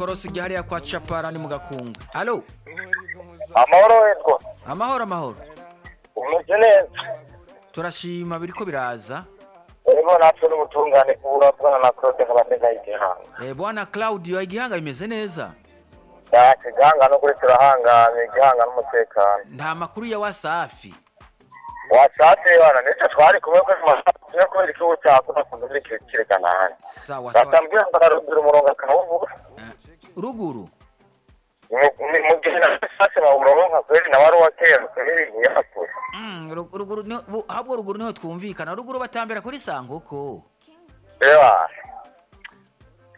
korosi hariya kwa capara ni mu gakungwe alo amahoro witwa amahoro amahoro umeze neza turashima biriko biraza urimo natwe n'ubutungane kubura bwana na claude kabandega y'igihanga Eh, bwana claudio igihanga bimeze neza ntacyo igihanga no kuri turahanganye igihanga n'umutekano nta makuru ya wasafi wasatse bana nicyo twari kumwe kuri masaha tujya kubera ikibazo cyakora ku muri kirekana hanze sawa sawa batambwira ngo ararubwira umurongo akawubura Eh, ruguru Mu- mu- mu gihe na sase bawuronka nka kweri nawe ari uwatera kubiri yakura Mm, ru- ruguru niho- bu- ahubwo ruguru niho twumvikana ruguru batambira kuri sanguko reba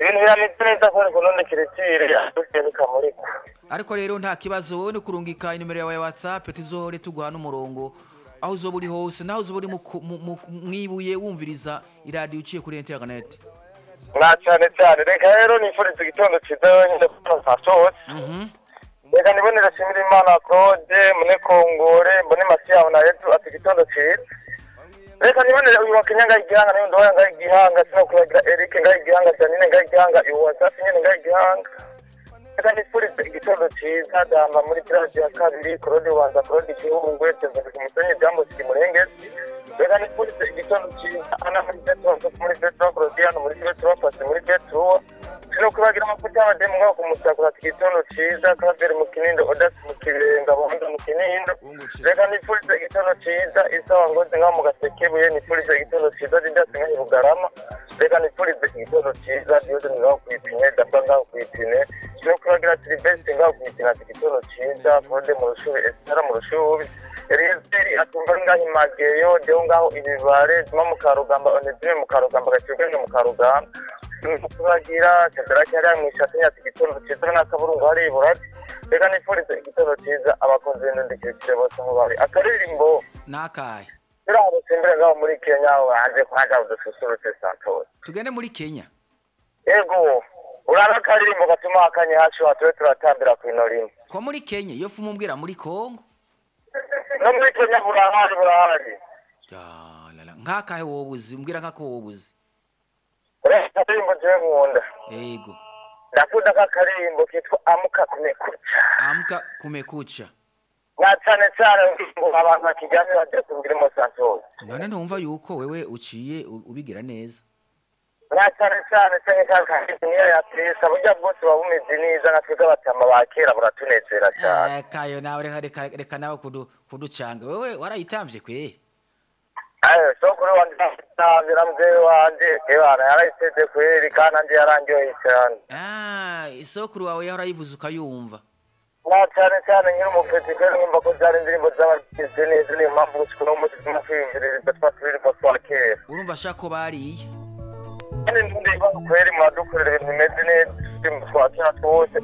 ibintu birameze neza kubera ngo none kirekire dukeye bikamurika ariko rero nta kibazo wowe ni kurungika inimero yawe ya whatsapp tuzohore tuguha n'umurongo aho uzoba uri hose naho uzoba uri mu ku- mu- mu- mwibuye wumviriza iradiyo uciye kuri interineti na cyane cyane reka rero nifuriza igitondo cyiza wenyine kuko nta cyose reka nibonere nshimira imana claude mune kongore mbone masiyaho na yetu ati igitondo cyiza reka nibonere uyu wakinya ngaho igihanga n'undi wayo ngaho igihanga sinakwibagirwa eric ngaho igihanga janine ngaho igihanga iwasasi nyine ngaho igihanga reka nifuriza igitondo cyiza dama muri pirasi ya kabiri claude ubanza claude igihungwe tezavuga umusenyi byambukira imurengezi reka nifuriza igitondo cyiza ana muri betro muri betro claudiyano muri betro pasi muri betro sinakwibagirwa amafuti y'abademu ngaho ku musakura ati igitondo cyiza claver mu kinindo odasi mu kirenga buhunda mu kinindo reka nifurize igitondo cyiza isawa ngozi ngaho mu gasekebuye nifurize igitondo cyiza didasi ngaho i bugarama reka nifurize igitondo cyiza diode ngaho ku ipine dapa ngaho ku ipine no kuragira silivesite ngaho ku ipine ati igitondo cyiza claude mu rushubi esitara mu rushubi elizeri atumva ngaho imageyo deho ngaho ibibare zuma mu karugamba onezime mu karugamba gakiganje mu karugamba kubagira shadaraki hariya mu ishati yacu igitondo cyiza n'akaburungu hari iburati reka nifurize igitondo cyiza abakunzi b'indundikirikire bose aho bari akaririmbo n'akahe turiho simbere ngaho muri kenya aho hanze kuhaga udususurutse santos tugende muri kenya yego urana akaririmbo gatuma akanye hacu hatube turatambira ku ino rimwe ko muri kenya iyo fumu mbwira muri kongo no muri kenya burahari burahari Ya, la, la. nk'akahe wowe uzi mbwira nk'ako wowe uzi urana akaririmbo jewe nkunda yego ndakunda nk'akaririmbo kitwa amuka kumekuca amka kumekucha na cyane cyane ngo abantu bakiryame bagiye kubwirimo santos none ntumva yuko wewe uciye u- ubigira neza nta cyane cyane se nk'akandi niyo yatesa burya bwose buba bumeze neza nka twebwe abatama ba kera buratunezera cyane Eh, kayo nawe reka- reka reka nawe kudu- kuducanga wewe warayitambye kwe ayo so kuri wanje ntabira mubyeyi wanje ebana yarayiteze kweri kandi andi yarandyoye cyane Ah, isokuru wawe yarayibuze ukayumva nta cyane cyane nkiri umufeti kweri nkumva ko zari indirimbo z'abagize neza niyo mpamvu gusa uno munsi turimo kwiyumviriza twa turirimbo twa kera urumva ashaka ko bariye kandi ndirimba kweri muradukorera ibintu bimeze neza turirimbo twa kera twose